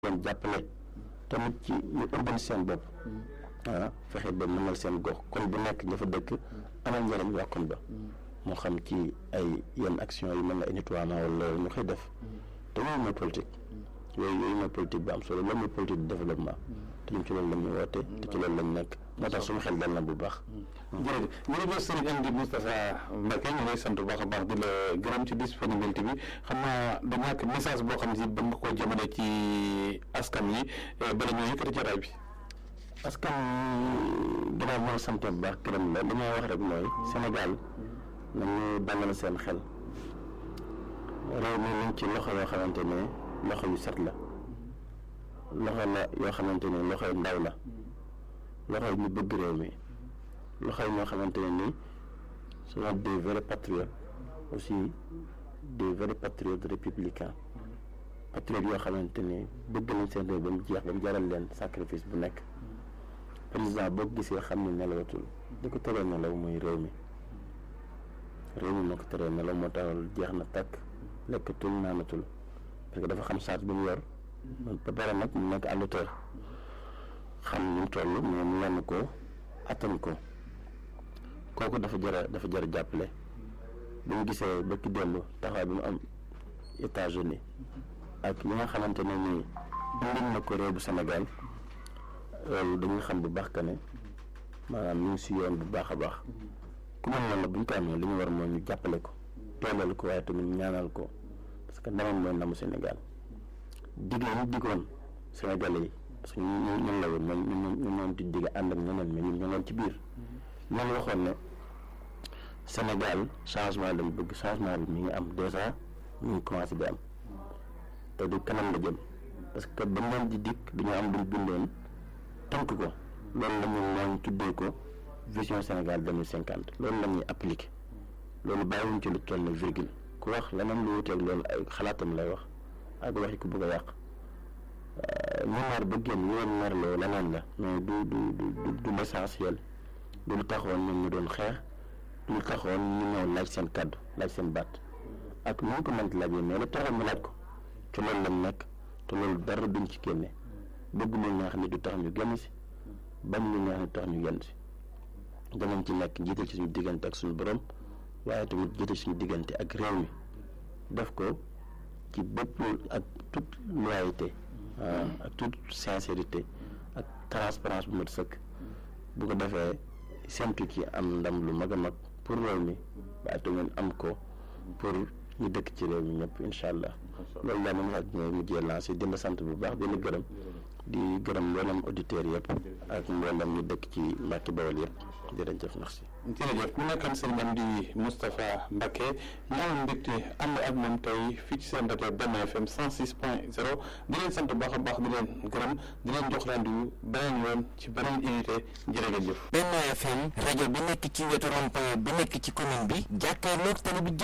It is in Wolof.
leen jàppale tamit ci ñu ëmbal seen bopp ah fexe ba mënal seen gox kon bu nekk ña fa dëkk amal njëriñ waa kon ba moo xam ci ay yenn action yi mën na ay nettoiement wala ñu koy def te yooyu mooy politique yooyu yooyu mooy politique bu am solo loolu mooy politique de développement te ñun ci loolu la ñuy woote te ci loolu lañ nekk moo tax suñu xel dal na bu baax jërëjëf jërëjëf sëriñ Amdi Moustapha Mbacke ñu lay sant bu baax a baax di la gërëm ci disponibilité bi xam naa da ñàkk message boo xam si ba nga koo jëmale ci askan yi bala ñoo yëkkati jotaay bi askan gannaaw moo sant bu baax gërëm la li may wax rek mooy Sénégal nañu dalal seen xel réew mi ñu ci loxo yoo xamante ne loxo yu set la loxo la yoo xamante ne loxo yu ndaw la loxo yu ñu bëgg réew mi loxo yi ñoo xamante ne nii sont des vrais patriotes aussi des vrais patriotes républicains patriotes yoo xamante ne bëgg nañ seen réew ba mu jeex ba mu jaral leen sacrifice bu nekk président boo gisee xam ne nelawatul di ko teree nelaw mooy réew mi réew mi moo ko teree nelaw moo taxal jeex na takk lekkatul naanatul parce que dafa xam charge bi mu yor ba pare nag mu nekk à l'auteur xam ni mu toll mais mu yenn ko attan ko kooku dafa jar dafa jar jàppale bu ñu gisee ba ki dellu taxawaay bi mu am États-Unis ak li nga xamante ne nii indil na ko réew bu Sénégal loolu dañuy xam bu baax que ne maanaam ñu ngi si yoon bu baax a baax ku mel noonu la bu ñu ko amee li ñu war mooy ñu jàppale ko dooleel ko waaye tamit ñaanal ko parce que ndamam mooy ndamu Sénégal digle ñu digoon Sénégalais yi parce que ñun ñun la woon ñun ñun ñun ñoo di digg ànd ak ñeneen mais ñun ñoo doon ci biir ñoo waxoon ne Sénégal changement lañ bëgg changement bi mi ngi am déjà ñu ngi commencé di am te du kanam la jëm parce que ba mu di dikk dañoo am luñ bindoon tënk ko loolu la ñu mooñ tuddee ko vision Sénégal deux mille cinquante loolu la ñuy appliqué loolu bàyyiwuñ ci lu toll na virgule ku wax leneen lu wuteeg loolu ay xalaatam lay wax ak waxi ku bëgg a yàq ñu naar ba génn yoon narloo leneen la mais du du du du l'essentiel du lu taxoon ñun ñu doon xeex du lu taxoon ñu ñëw laaj seen kàddu laaj seen baat ak nu ñu ko mënti laajee mais lu taxoon ñu laaj ko ci loolu lañ nekk te loolu dara duñ ci génne bëgg lu neex ni du tax ñu génn si bañ lu neex ni tax ñu génn si danañ ci nekk jiital ci suñu diggante ak suñu borom waaye tamit jiital suñu diggante ak réew mi def ko ci bépp ak toute loyauté ak toute sincérité ak transparence bu mat sëkk bu ko defee séntu ci am ndam lu mag a mag pour réew mi waaye tamit am ko pour ñu dëkk ci réew mi ñëpp incha allah loolu daal moom wax ñooy mujjee lancé di la sant bu baax di la gërëm di gërëm mboolem auditeurs yëpp ak mboolem ñu dëkk ci Mbacke Bawol yëpp jërëjëf merci. jërëjëf mu nekkoon sëriñ Amdi Moustapha Mbacke ñaawal mbégte ànd ak moom tey fii ci seen rajo Benno FM 106 point 0 di leen sant bu baax a baax di leen gërëm di leen jox rendez-vous beneen yoon ci beneen unité jërëjëf. Benno FM rajo bi nekk ci wetu rond-point bi nekk ci commune bi jàkkaarloog tali bi